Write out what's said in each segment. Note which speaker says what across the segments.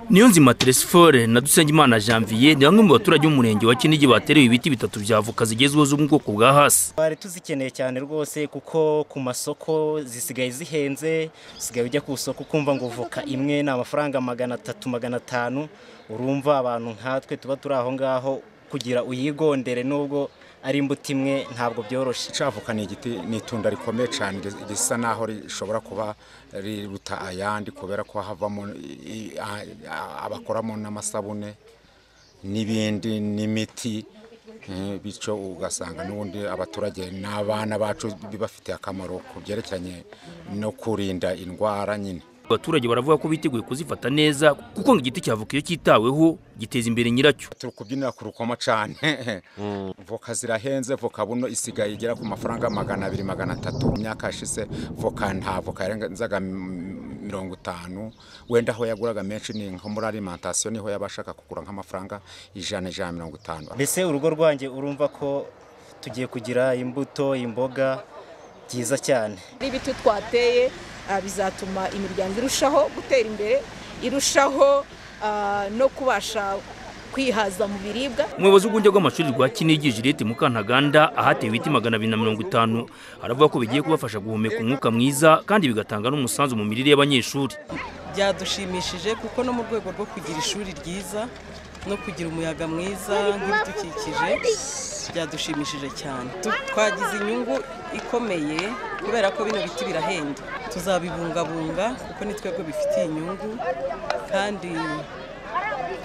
Speaker 1: niyonzima teresifore na dusengimana janvier ni bamwe mu baturage b'umurenge wa kinigi baterewe ibiti bitatu bya voka zigezweho zo mu bwoko bwa hasi
Speaker 2: twari tuzikeneye cyane rwose kuko ku masoko zisigaye zihenze usigaye ujya ku isoko ukumva ngo voka imwe ni amafaranga magana atatu magana atanu urumva abantu nkatwe tuba turi aho ngaho kugira uyigondere nubwo ari imbuto imwe ntabwo byoroshye
Speaker 3: avoka ni igiti ni itunda rikomeye cyane risa n'aho rishobora kuba riruta ayandi kubera ko havamo i- a- a- abakoramo n'amasabune n'ibindi n'imiti eh, bityo ugasanga n'ubundi abaturage n'abana bacu bibafitiye akamaro ku byerekeranye no kurinda indwara nyine
Speaker 1: abaturage baravuga ko biteguye kuzifata neza kuko ngo igiti cya voka iyo cyitaweho giteza imbere nyiracyo
Speaker 3: turi kubyinira ku rukoma cyane voka zirahenze voka buno isigaye igera ku mafaranga magana abiri magana atatu mu myaka yashize voka nta voka yarenzaga m- mirongo itanu wenda aho yaguraga menshi ni nko muri alimantasiyo niho yabashaga kugura nk'amafaranga ijana ijana na mirongo itanu
Speaker 2: mbese urugo rwanjye urumva ko tugiye kugira imbuto imboga byiza cyane
Speaker 4: n'ibiti twateye ah, bizatuma imiryango irushaho gutera imbere irushaho ah, no kubasha kwihaza mu biribwa
Speaker 1: umuyobozi w'urwunge rw'amashuri rwa kinigi jirete mukantaganda ahatewe ibiti magana abiri na mirongo itanu aravuga ko bigiye kubafasha guhumeka umwuka mwiza kandi bigatanga n'umusanzu mu mirire y'abanyeshuri
Speaker 5: byadushimishije kuko no mu rwego rwo kugira ishuri ryiza no kugira umuyaga mwiza nk'ibidukikije byadushimishije cyane Tu- twagize inyungu ikomeye kubera ko bino biti birahenda tuzabibungabunga kuko ni twebwe bifitiye inyungu kandi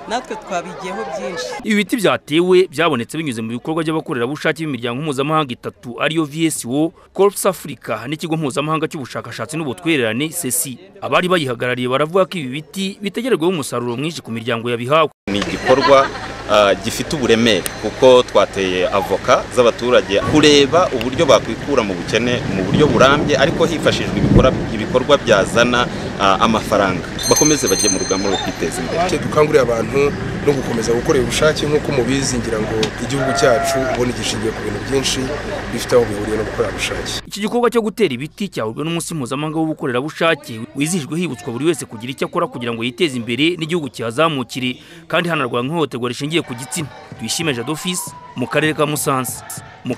Speaker 5: natwe twabigiyeho byinshi
Speaker 1: ibi biti byatewe byabonetse binyuze mu bikorwa by'abakorerabushake b'imiryango mpuzamahanga itatu ariyo vso corps africa n'ikigo mpuzamahanga cy'ubushakashatsi n'ubutwererane sesi abari bayihagarariye baravuga ko ibi biti bitegererwaho umusaruro mwinshi ku miryango yabihawe
Speaker 6: ni igikorwa ah, gifite uburemere kuko twateye avoka z'abaturage kureba uburyo bakwikura mu bukene mu buryo burambye ariko hifashishijwe ibikora- ibikorwa byazana ah, amafaranga bakomeze bajye mu rugamba rwo kwiteza imbere
Speaker 7: Icyo dukangurira abantu no gukomeza gukorera ubushake nk'uko mubizi ngira ngo igihugu cyacu ubona gishingiye ku bintu byinshi bifite aho bihuriye no gukorera ubushake
Speaker 1: iki gikorwa cyo gutera ibiti cyahujwe n'umunsi mpuzamahanga w'ubukorerabushake wizihijwe hibutswa buri wese kugira icyo akora kugira ngo yiteze imbere n'igihugu kihazamukire kandi hanarwanywe ihohoterwa rishingiye ku gitsina tuyishime jadofisi mu karere ka musanze Mu-